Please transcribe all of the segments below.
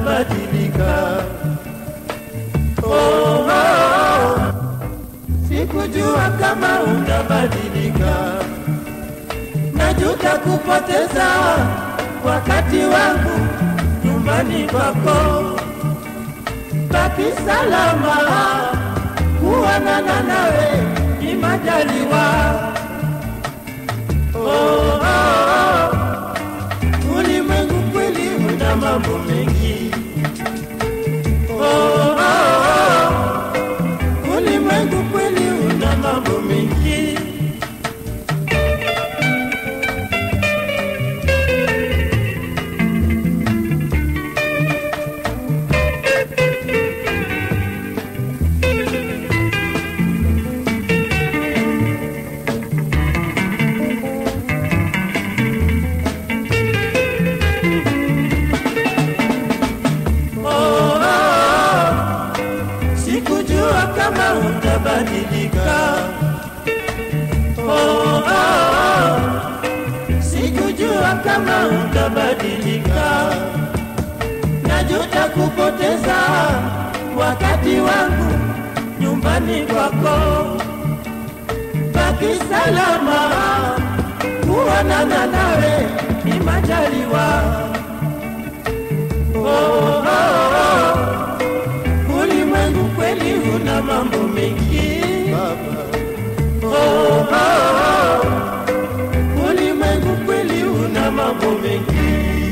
utabadilika. Oh, oh, sikujua kama utabadilika. Najuta kupoteza wakati wangu nyumbani kwako. Baki salama, kuonana nawe ni majaliwa. Oh, oh, oh. Ulimwengu kweli una mambo mengi. Oh, oh, oh. Ulimwengu kweli una mambo mengi. Oh, oh, oh. Sikujua kama utabadilika. Oh, oh, oh. Sikujua kama utabadilika. Najuta kupoteza wakati wangu nyumbani kwako. Baki salama, kuonana nawe ni majaliwa. Oh, oh, oh. Ulimwengu kweli una mambo mengi oh, oh, oh. Ulimwengu kweli una mambo mengi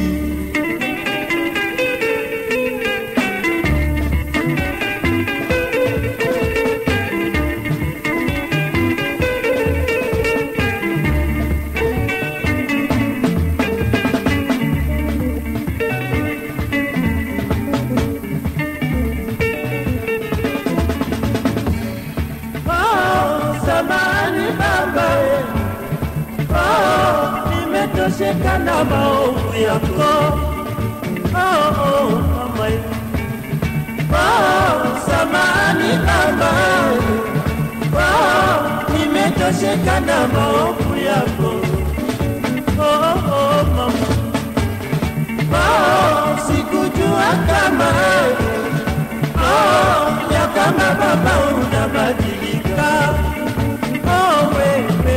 Oh, samahani baba eh. Oh, nimetosheka na maovu yako oh, oh, mama eh. Oh, samahani baba eh. Oh, nimetosheka na maovu yako oh, oh, mama Oh, sikujua kama eh. Oh, ya kama baba unabadilika. Oh, wewe.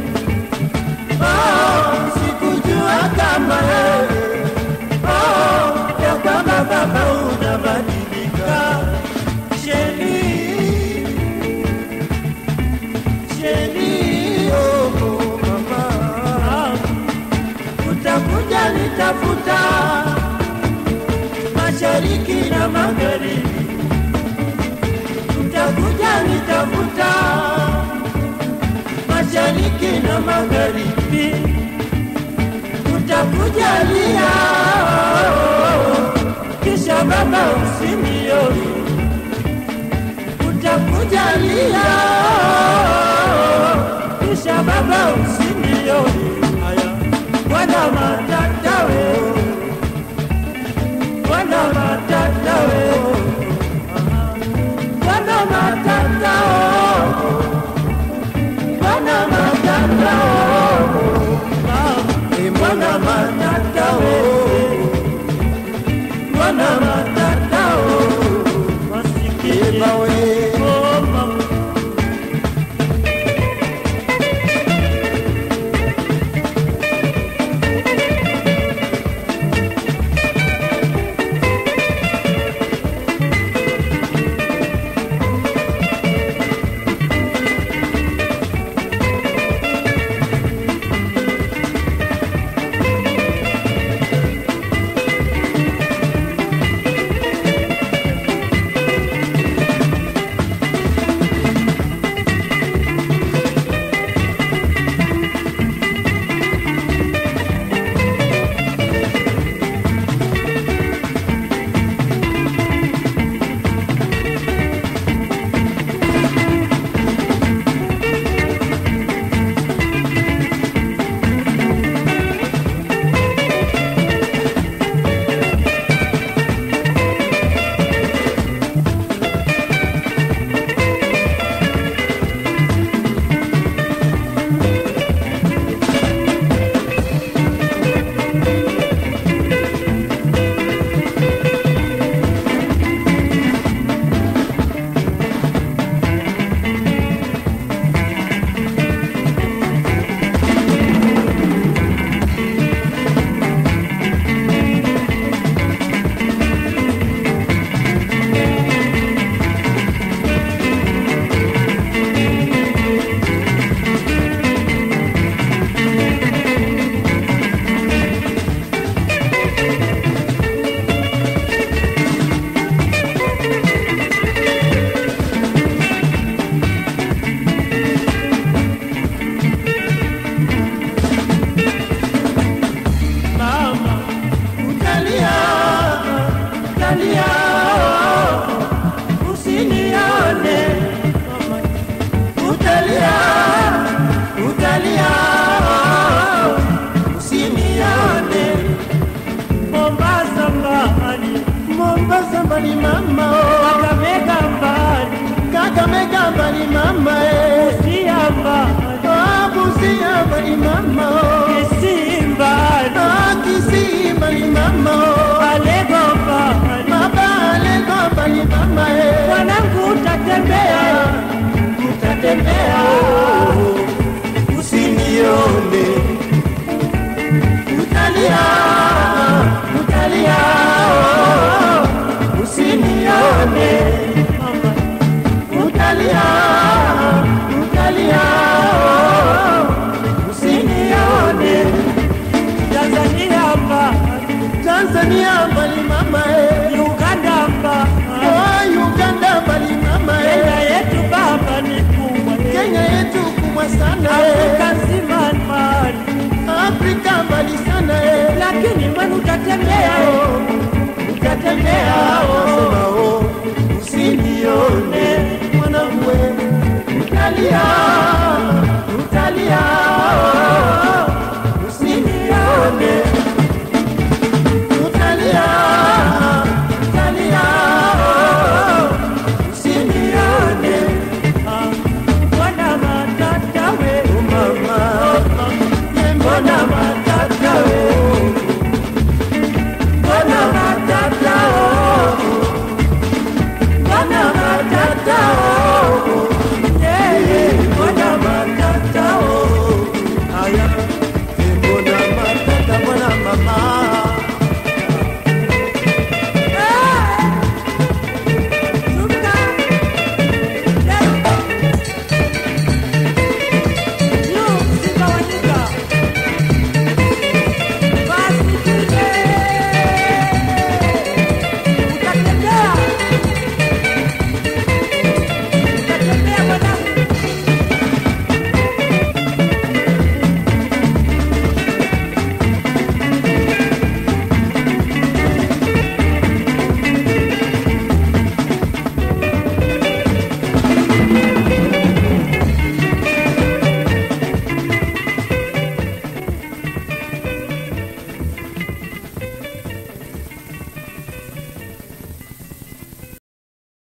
Oh, sikujua kama wewe. Oh, ya kama baba unabadilika. Sheni. Sheni, oh, oh, mama. Utakuja nitafuta mashariki na magharibi utakuja nitafuta mashariki na magharibi, utakujalia kisha baba usinioni, utakujalia kisha baba usinioni. Haya, wana matata wewe, wana matata wewe Bwana matata oh, Bwana matata oh, eh, Bwana matata oh, Bwana matata oh, masikini oh, mama. mbali mama eh. Busia mbali, Ah, Busia mbali mama oh. Kisii mbali, Ah, Kisii mbali mama oh. Alego mbali, Baba Alego mbali mama eh. mwanangu utatembea, utatembea oh. usinione utalia utalia oh. usinione mama, utalia utalia oh. usinione Tanzania mbali, Tanzania mbali mama eh. Uganda mbali, oh, Uganda mbali mama Kenya eh. yetu baba ni kubwa, Kenya yetu kubwa sana Afrika eh. nzima mbali, Afrika mbali sana eh. lakini mwenu utatembea, utatembea wasema oh, usinione mwanangu we, utalia utalia